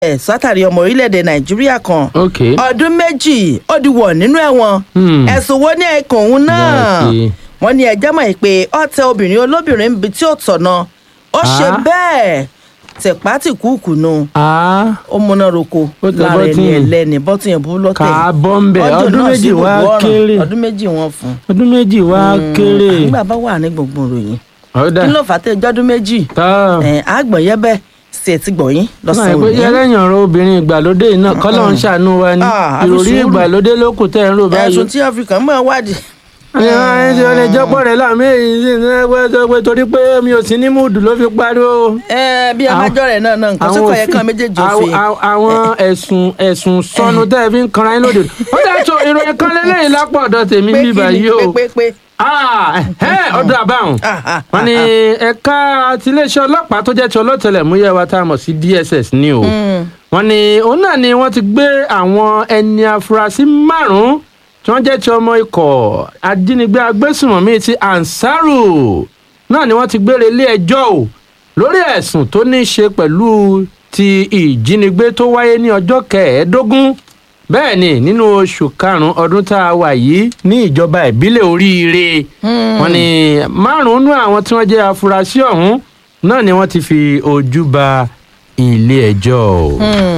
ẹ̀ sátàrí ọmọ orílẹ̀-èdè nàìjíríà kan ok ọdún méjì ó di wọ̀ nínú ẹ̀wọ̀n Hmm. ẹ̀sùn wo ní ẹ̀kọ́ òun náà Right. wọ́n ní ẹjẹ́ mọ̀ pé ọ̀tẹ̀ obìnrin olóbìnrin níbi tí ó tọ̀nà ó ṣe Ah. bẹ́ẹ̀ tẹ̀pátìkúùkù nù ah ó múná roko Ó tẹ lára ẹni bọ́tìnì. ẹlẹ́ni bọ́tì yẹn bú lọ́tẹ̀ kà á bọ́ ń bẹ̀ Ọdún ọdún náà méjì sí wá gbogbo ọ̀ràn. kéré ọdún méjì wọn fún ọdún méjì wá kéré nígbà bá wà ní gbogbo ìròyìn ọ̀dà kí ló fà á tẹ jọ́dún méjì tá ẹ̀ àgbọ̀nyẹ́bẹ̀ sì ẹ̀ ti gbọ̀yìn náà lọ́sàn-án pé òní. yẹlẹ́yìn ọ̀rọ̀ obìnrin ìgbàlódé yìí náà kọ́lọ́ ń ṣàánú wa ni Ah, àfi ìròrí sùúrù. ìgbàlódé ló kù tẹ́ ẹ̀ ń rò báyìí. ẹ̀sùn tí áfíríkà mọ̀ wádìí. ẹni tí ó lè jọ́pọ̀ rẹ̀ láàmì èyí sì ní ẹgbẹ́ tó pé torí pé mi ò sí ní múùdù ló fi pariwo. ẹ bí Àwọn- abájọ rẹ náà náà nǹkan tó kọ yẹ kán méjèèjì òfin. àwọn- àwọn- àwọn ẹ̀sùn ẹ̀sùn sọnù tẹ́ ẹ fi ń kanra yín lóde. ó dà tó ìròyìn kan lélẹ́yìn lápò ọ̀dọ̀ tèmi pé bí kí ni báyìí o. pé pé pé. Ah, ẹ̀hẹ́, ọ̀dọ̀ àbáhùn Ah, ah, wọ́n ní ẹ̀ka tiléeṣẹ́ ọlọ́pàá tó jẹ́ ti ọlọ́tẹlẹ̀múyẹ́ wa tá a mọ̀ sí DSS ní o wọ́n ní òun náà ni wọ́n ti gbé àwọn ẹni afurasí márùn-ún tí wọ́n jẹ́ ti ọmọ ikọ̀ ajínigbé agbésùnmọ̀mí ti Ansaru náà ni wọ́n ti gbére ilé ẹjọ́ o lórí ẹ̀sùn tó ní í ṣe pẹ̀lú ti ìjínigbé tó wáyé ní ọjọ́ kẹẹ̀ẹ́dógún bẹ́ẹ̀ ni nínú oṣù karùn-ún ọdún tá a wà yìí ní ìjọba ìbílẹ̀ oríire wọ́n ní márùn-ún nú àwọn tí wọ́n jẹ́ afurasí ọ̀hún náà ni wọ́n ti fi ojú ba ilé ẹjọ́ o.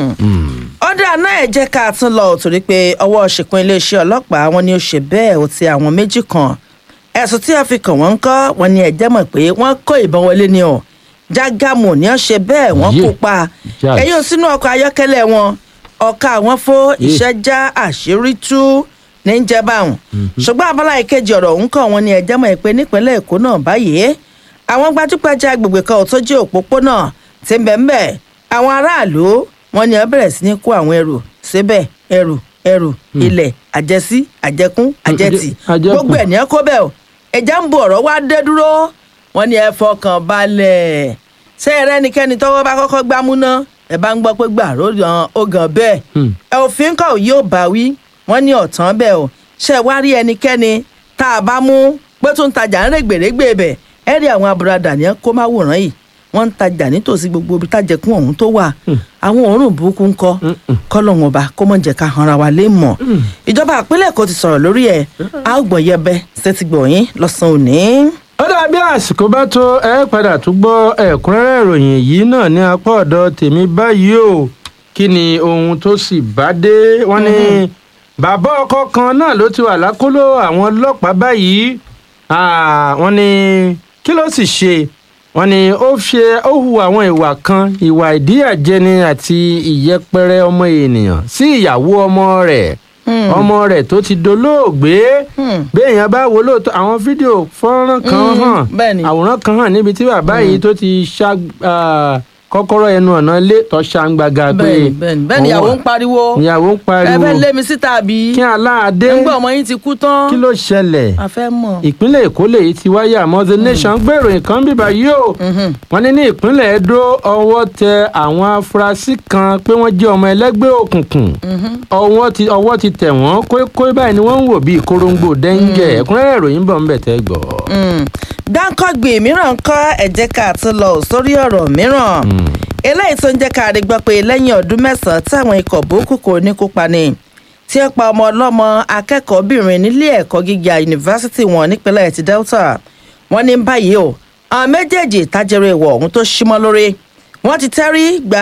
Mm. ọ̀dà náà ẹ̀ jẹ́ ká tún lọ torí pé ọwọ́ ṣìkún iléeṣẹ́ ọlọ́pàá wọn ni ó ṣe bẹ́ẹ̀ ó ti àwọn méjì kan ẹ̀sùn tí a fi kàn wọ́n ń kọ́ wọn ni ẹ̀jẹ̀ mọ̀ pé wọ́n kó ìbọn wọlé ni ọ̀ jágàmù ni ó ṣe bẹ́ẹ̀ wọ́n Yé. kó pa Jáde. ẹ̀yìn sínú ọkọ̀ ayọ́kẹ́lẹ́ wọn ọ̀ka àwọn fó Yé. iṣẹ́ já àṣírí tú ní jẹba ọ̀hún ṣùgbọ́n abala ìkejì ọ̀rọ̀ ń kọ́ wọn ni ẹ̀jẹ̀ mọ̀ pé nípínlẹ̀ èkó náà báyìí àwọn gbajúgbajà agbègbè kan ò tó jẹ́ òpópónà tí ń bẹ̀ ń bẹ̀ àwọn aráàlú wọn ni ẹ bẹ̀rẹ̀ sí ní kó àwọn ẹrù síbẹ̀ ẹrù ẹrù ilẹ̀ àjẹsí àjẹkún àjẹtì àjẹkù. gbogbo ẹ̀ ní ẹ kó bẹ́ẹ̀ o ẹja ń bo ọ̀rọ̀ wá dé dúró wọn ni ẹ fọkàn balẹ̀ ṣé ẹ rẹ́nikẹ́ni tọ́wọ́ bá kọ́kọ́ gbámú ná ẹ bá ń gbọ́ pé gbà ló gan ó gan bẹ́ẹ̀ Hmm. ẹ òfin kọ̀ yóò bá wí wọ́n ní ọ̀tán bẹ́ẹ̀ o ṣé ẹ wá rí ẹnikẹ́ni tá a bá mú pé tó ń tajà ń règbèrègbè bẹ̀ ẹ rí àwọn aburada ní kó má wòrán yìí wọ́n ń tajà nítòsí gbogbo ibi tájẹkùn ọ̀hún tó wà àwọn òórùn burúkú ń kọ́ kọ́lọ́hún ọba kó mọ̀ jẹ́ ká hanra wa lé mọ̀ ìjọba àpínlẹ̀ Èkó ti sọ̀rọ̀ lórí ẹ̀ a ó gbọ̀n yẹbẹ sẹ́tìgbọ̀yìn lọ́sàn-án òní. ó dàbí àsìkò bá tó ẹ padà tún gbọ́ ẹ̀kúnrẹ́rẹ́ ìròyìn yìí náà ní apá ọ̀dọ̀ tèmi báyìí o kí ni ohun tó sì bá dé wọ́n ní bàbá ọkọ kan náà ló ti wà lákòlò àwọn ọlọ́pàá báyìí Ah, wọ́n ní kí ló sì ṣe wọ́n ní ó ṣe ó hu àwọn ìwà kan ìwà ìdíyàjẹni àti ìyẹpẹrẹ ọmọ ènìyàn sí ìyàwó ọmọ rẹ̀ ọmọ rẹ̀ tó ti dolóògbé béèyàn bá wo lóòótọ́ àwọn fídíò fọ́nrán kan Mm, hàn bẹ́ẹ̀ ni. àwòrán kan hàn níbi tí bàbá yìí tó ti ṣá ah, kọ́kọ́rọ́ ẹnu ọ̀nà ilé tó ṣàǹgbàgà pé bẹ́ẹ̀ni bẹ́ẹ̀ni bẹ́ẹ̀ni ìyàwó ń pariwo ìyàwó ń ẹ pariwo fẹ́ lé mi síta àbí kí aláàdé ẹ ń gbọ́ ọmọ yín ti kú tán kí ló ṣẹlẹ̀ a fẹ́ mọ̀. ìpínlẹ̀ èkó lèyí ti wáyé àmọ́ the nation gbèrò nǹkan bíbá yìí o wọ́n ní ní ìpínlẹ̀ edo ọwọ́ tẹ àwọn afurasí kan pé wọ́n jẹ́ ọmọ ẹlẹ́gbẹ́ òkùnkùn ọwọ́ ti ọwọ́ ti tẹ̀ wọ́n kókó báyìí ni wọ́n ń wò bíi korongbò dẹ́ńgẹ̀ ẹ̀kúnrẹ́rẹ́ ìròyìn bọ̀ ń bẹ̀ tẹ́ gbọ́. dáńkọ́gbì mìíràn ń kọ́ ẹ̀jẹ̀ ká tó lọ sórí ọ̀rọ̀ mìíràn eléyìí tó ń jẹ́ ká rí gbọ́ pé lẹ́yìn ọdún mẹ́sàn-án táwọn ikọ̀ burúkú kò ní kópa ni tí ó pa ọmọ ọlọ́mọ akẹ́kọ̀ọ́bìnrin nílé ẹ̀kọ́ gíga yunifásitì wọn nípínlẹ̀ ti delta wọ́n ní báyìí o àwọn méjèèjì tájẹrẹ ìwọ̀ ọ̀hún tó símọ́ lórí wọ́n ti tẹ́rí gba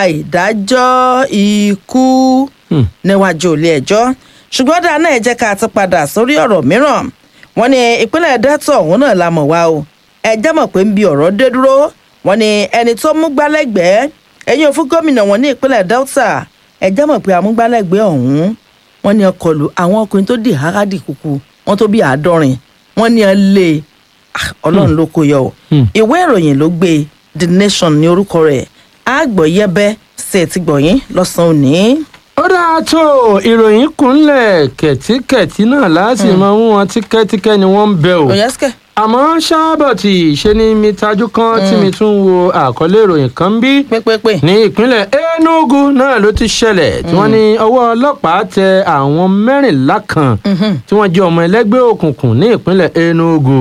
ìdájọ́ ikú níwájú ilé ẹjọ́ ṣùgbọ́n dáa náà ẹ jẹ́ ká tún padà sórí ọ̀rọ̀ mìíràn wọ́n ní ìpínlẹ̀ delta ọ̀hún náà la mọ̀ wá o ẹ jẹ́ mọ̀ pé ń bi ọ̀rọ̀ dé dúró wọ́n ní ẹni tó mú gbálẹ́gbẹ̀ẹ́ ẹ̀yìn òfin gómìnà wọn ní ìpínlẹ̀ delta ẹ jẹ́ mọ̀ pé amúgbálẹ́gbẹ̀ẹ́ ọ̀hún wọ́n ní ọkọlù àwọn ọkùnrin tó dì hágádì kúkú wọ́n tó bí àádọ́rin wọ́n ní ẹ lé Ah, ọlọ́run ló kó yọ o ìwé ìròyìn ló gbé the nation ní orúkọ rẹ̀ àgbọ̀yẹ́bẹ́ ṣe ti gbọ̀yìn lọ́sàn-án òní. ó dáa tó ìròyìn kúnlẹ̀ kẹ̀tíkẹ̀tí náà láti máa mú wọn tíkẹ́tíkẹ́ ni wọ́n ń bẹ o òyẹ́sìkẹ́ àmọ́ ṣáàbọ̀tì ṣe ni mi tajú kan tí mi tún wo àkọlé ìròyìn kan bí pépépé. ní ìpínlẹ̀ enugu náà ló ti ṣẹlẹ̀ tí wọ́n ní ọwọ́ ọlọ́pàá tẹ àwọn mẹ́rìnlá kan tí wọ́n jẹ́ ọmọ ẹlẹ́gbẹ́ òkùnkùn ní ìpínlẹ̀ enugu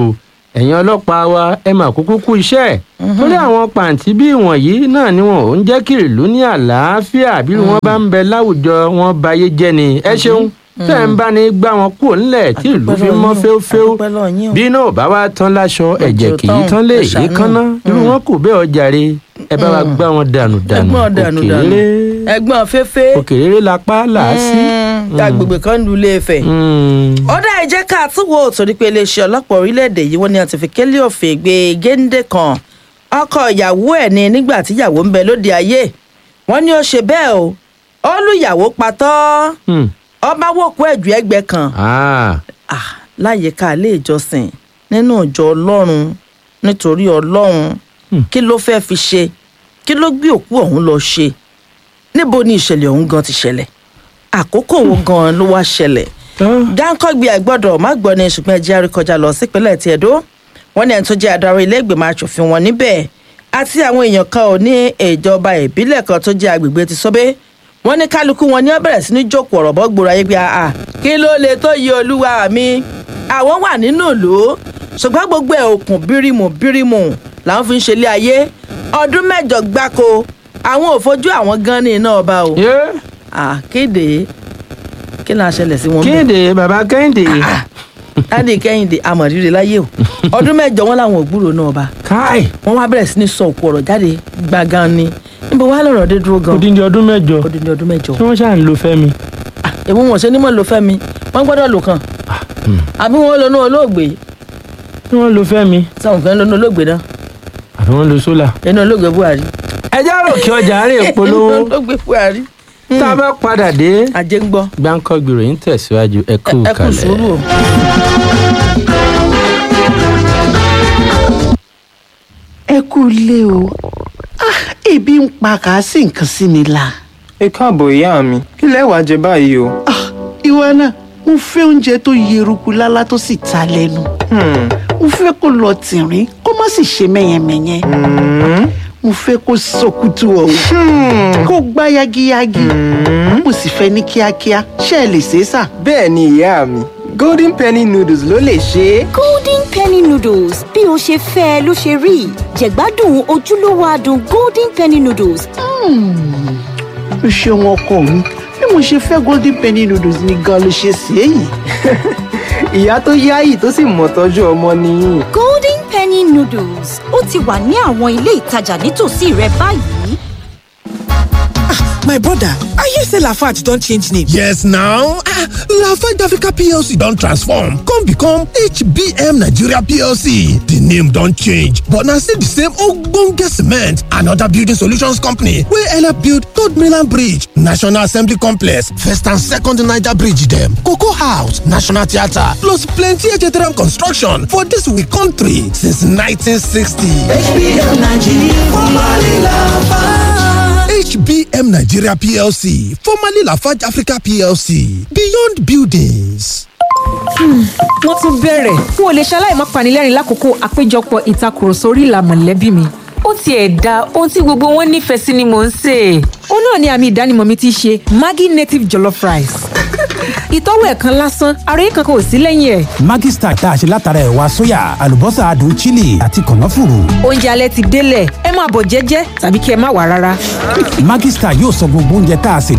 ẹ̀yin ọlọ́pàá wa ẹ mà kúkú kú iṣẹ́ ẹ̀ torí àwọn pàǹtí bí ìwọ̀nyí náà ni wọn ò ń jẹ́ kí ìlú ní àlàáfíà bí wọ́n bá ń bẹ láwùjọ wọn bayé jẹ́ ni ẹ ṣeun tẹ́ ẹ̀ ń bá ní gbá wọn kúrò ńlẹ̀ tí ìlú fi mọ́ féúféú Adúpẹ́ lọ́wọ́ yín o. bí náà ò bá wá tán láṣọ ẹ̀jẹ̀ kì í tán, tán lé ẹ èyí ṣàánú. kánná irú wọn kò bẹ́ẹ̀ ọjà re ẹ bá wa gbá wọn dànù dànù ẹ̀gbọ́n dànù dànù òkèèrè ẹ̀gbọ́n fẹfẹ òkèèrè lápá làásì. agbègbè kan lu ilé Ifẹ̀. ọ̀dà ẹ jẹ́ ká tún wo torí pé iléeṣẹ́ ọlọ́pàá orílẹ̀-èdè yìí wọ́n ní àti fi kélé òfin gbé géńdé kan ọkọ ìyàwó ẹ̀ ní nígbà tí ìyàwó ń bẹ lóde ayé wọ́n ní ó ṣe bẹ́ẹ̀ o ó lù ìyàwó patọ́ ọba wòkú ẹ̀jú ẹgbẹ́ kan ah, láyìíká ilé ìjọsìn nínú ìjọ ọlọ́run nítorí ọlọ́run kí ló fẹ́ fi ṣe kí ló gbé òkú ọ̀hún lọ ṣe níbo ni ìṣẹ̀lẹ̀ ọ̀hún gan ti ṣẹlẹ̀ àkókò wo gan ló wá ṣẹlẹ̀ dáńkọ́gbé àgbọ̀dọ̀ má gbọ́ ni ṣùgbọ́n ẹjẹ́ àríkọjá lọ sípínlẹ̀ tí Ẹdó wọ́n ní ẹni tó jẹ́ adarí ilé ìgbìmọ̀ asòfin wọn níbẹ̀ àti àwọn èèyàn kan ò ní ìjọba ìbílẹ̀ kan tó jẹ́ agbègbè ti Sóbé wọ́n ní kálukú wọn ní ó bẹ̀rẹ̀ sí ní jókòó ọ̀rọ̀ bọ́ gbòòrò ayé pé àà kí ló lè tó yí olúwa mi àwọn wà nínú ìlú ṣùgbọ́n gbogbo ẹ̀ òkun bírímù bírímù làwọn fi ń ṣe ilé ayé ọdún mẹ́jọ gbáko àwọn ò fojú àwọn gan ní iná ọba o àkéde kí ni a ṣẹlẹ̀ sí wọn bẹ́ẹ̀ kéde bàbá kẹ́hìndé láti kẹ́hìndé amọ̀rírì láyé o ọdún mẹ́jọ wọn làwọn ò gbúròó náà ọba káì wọn wá bẹ̀rẹ̀ sí ní sọ òkú ọ̀rọ̀ jáde gbàgán ni níbo wàá lọ̀rọ̀ dé dúró gan odindi ọdún mẹ́jọ odindi ọdún mẹ́jọ tí wọ́n ṣáà ń lo fẹ́mi. èmi wọn ò ṣe ní mọ̀ ló fẹ́ mi wọ́n gbọ́dọ̀ lò kàn àbí wọn lónú olóògbé tí wọ́n lo fẹ́mi sáwọn kan lónú olóògbé náà àbí wọ́n lo sólà. ẹni olóògbé Buhari ẹjẹ́ rò kí ọjà rè polówó olóògbé Buhari tá a bá padà dé ajé ń gbọ́ gbáǹkọ́ gbèrò yín tẹ̀síwájú ẹ kú ẹ kú kalẹ̀. sùúrù o. ẹ kú ilé o Ah, ebi ń pa kàásì nǹkan sí mi la. ẹ káàbọ̀ ìyá mi kí lẹ wá jẹ báyìí o. Ah, ìwọ náà mo fẹ́ oúnjẹ tó yeruku lálá tó sì ta lẹ́nu. Hmm, mo fẹ́ kó lọ tìrín kó má sì ṣe mẹ́yẹmẹ́yẹ. hmm, mo fẹ́ kó sọkútù ọ̀hún kó gbá yagiyagi. mo sì fẹ́ ní kíákíá ṣé ẹ lè ṣe é sà. bẹ́ẹ̀ ni ìyá mi golden penny noodles ló lè ṣe é. golden penny noodles bí o ṣe fẹ́ ẹ ló ṣe rí jẹ̀gbádùn ojúlówó adùn golden penny noodles o ṣeun ọkọ mi bí mo ṣe fẹ́ golden penny noodles ni gan ló ṣe sí èyí. ìyá tó yáyì tó sì mọ̀ tọ́jú ọmọ nìyí. golden penny noodles ó ti wà ní àwọn ilé ìtajà nítòsí rẹ báyìí. My brother, I hear say Lafarge don change name. Yes now, ah, Lafarge Africa PLC don transform come become HBM Nigeria PLC. The name don change but na still the same ogbonge cement and other building solutions company wey help build Third Mainland Bridge, National Assembly Complex, First and Second Niger Bridge dem, Cocoa House, National Theatre plus plenty HTRM construction for dis we country since 1960. HBM Nigeria PLC, formerly Lafarge Africa PLC, Beyond Buildings. wọ́n tún bẹ̀rẹ̀ n ò lè ṣaláì má panilẹ́rìn lákòókò àpéjọpọ̀ ìtakùrọ̀sọ orí ìlà mọ̀lẹ́bí mi. ó tiẹ̀ da ohun tí gbogbo wọn nífẹ̀ẹ́ sí ni mò ń sè é. ó náà ni àmì ìdánimọ̀ mi ti ṣe maggi native jollof rice. ìtọ́wò ẹ̀ kan lásán ara yìí kankan ò sí lẹ́yìn ẹ̀. Maggi Star tá a ṣe látara ẹ̀wà sóyà àlùbọ́sà adùn chili àti kànáfùrù. oúnjẹ alẹ́ ti délẹ̀ ẹ máa bọ̀ jẹ́jẹ́ tàbí kí ẹ má wà rárá. Maggi Star yóò sọ gbogbo oúnjẹ tá a sè